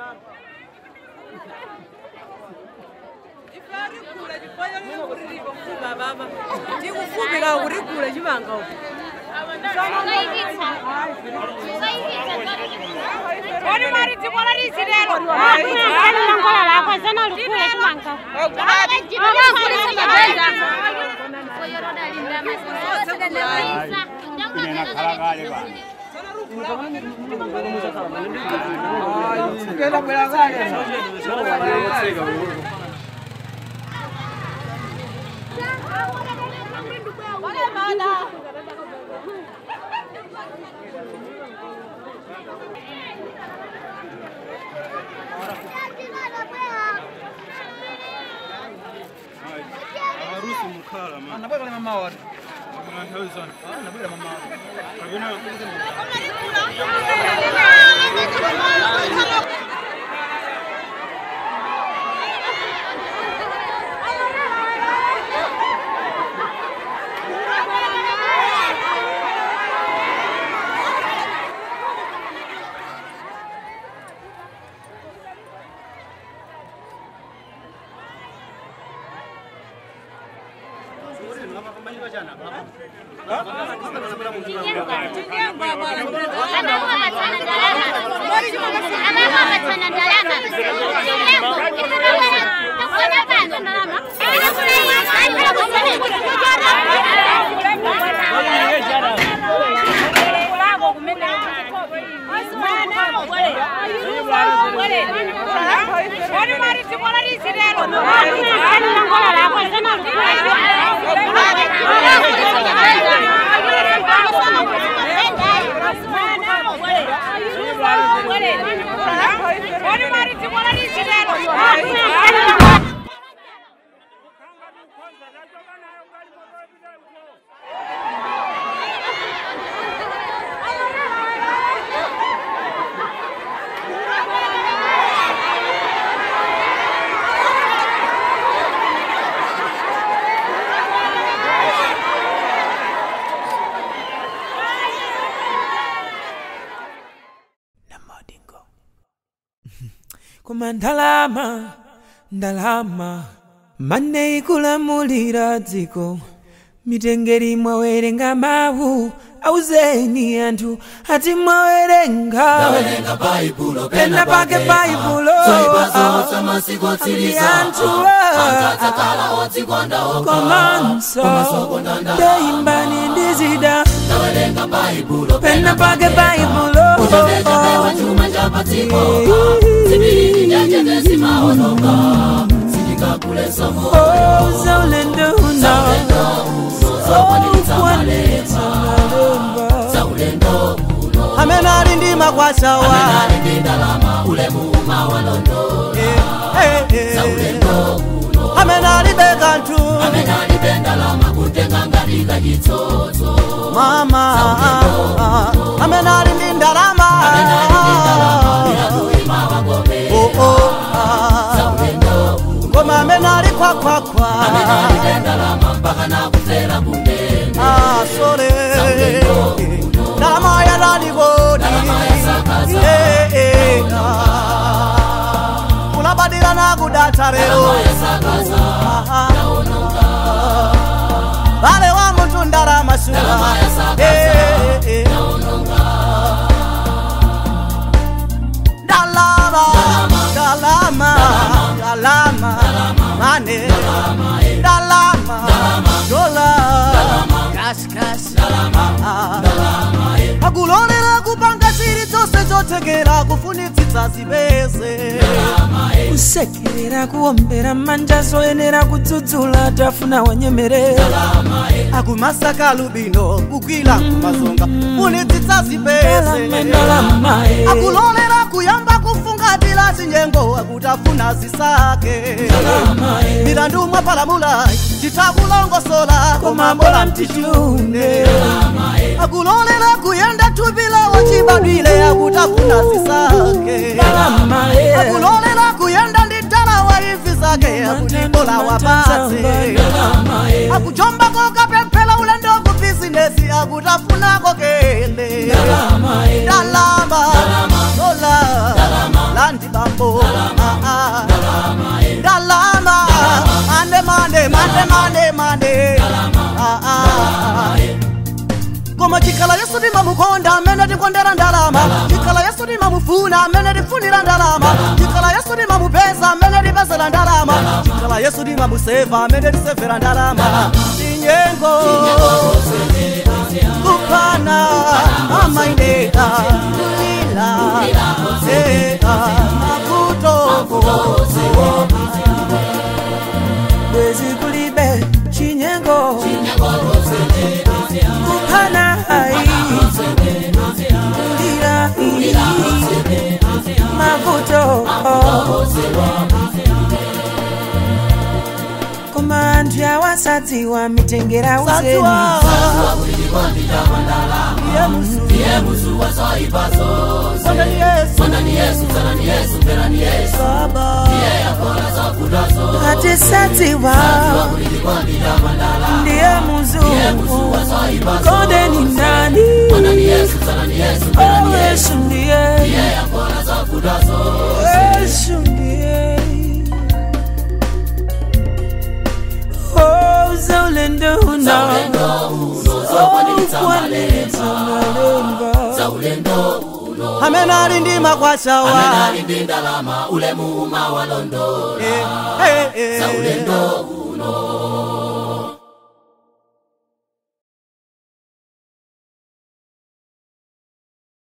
ndikufumira kurigula chimanga uku Ori mari tikola rizirero. Ngola lako zana ulukule chimanga. harusi mukhala man Anabweka kule mama wari. mwanthawizana Anabweka mama wari. akuna Ori mari tikola rizirero. Ngola lako zana ulukule Ori mari tikola rizirero. koma ndalama ndalama mane ikulamulira dziko mitengeri mwawerenga mawu auzeni anthu ati mwawerenga pena pake baibulo ati anthu komanso ndeimbani ndizida pena pake baibulo Oh, zaulendo Amene ali ndi makwasawa. Eh, eh, eh. Amene alibe kanthu. Mama, amene ali ndi ndalama. Oh, oh, ah. Koma amene ali khwakhwakhwa. Ah, sole. Ndalama yalalikodi. Eh, eh, ah. kulabadira nakudatha lero Ah, ah. vale wa munthu ndalama suwa Eh, eh. ndalama ndalama ndalama mane ndalama dola kasikasi akulolera kupanga chiri chonse chothekera kufunitsitsa zipeze kusekerera kuombera manja zoyenera kudzudzula tafuna wanyemerera akumasaka lubino kugwira kumazonga funitsitsa ndalama zipeze ndalama eh. akulolera kuyamba kufungatira zinyengo akutafuna zisake milandu mwapalamula titakulongosola komambola mtichune akulolera kuyenda thupilawo chibadwile akutafuna zisake ndalama eh. akulolera kuyenda ndi talawa ivi zake akutibola wapatse akujombako kapemphera ulendo ku bizinesi akutafunako kele ndalama dola landi bambo timamukonda amene tikondera ndalama tikhala yesu timamufuna amene tifunira ndalama tikhala yesu timamupeza amene tipezera ndalama tikhala yesu timamuseva amene tisevera ndalama tinyengo kuphana amaineka kulila eka makuto bwezi kulibe chinyengo kuphana hai kulira mavuto koma anthu awasadziwa mitengera uzeni sadziwa iye musu Sondani Yesu Baba atisadziwa ndiye muzungu konde ni nani Oh, yesu ndiye yesu ndiye Oh, zaulendo uno Oh, kwanitsa malemba amene ali ndi makwashawa Eh, eh, eh.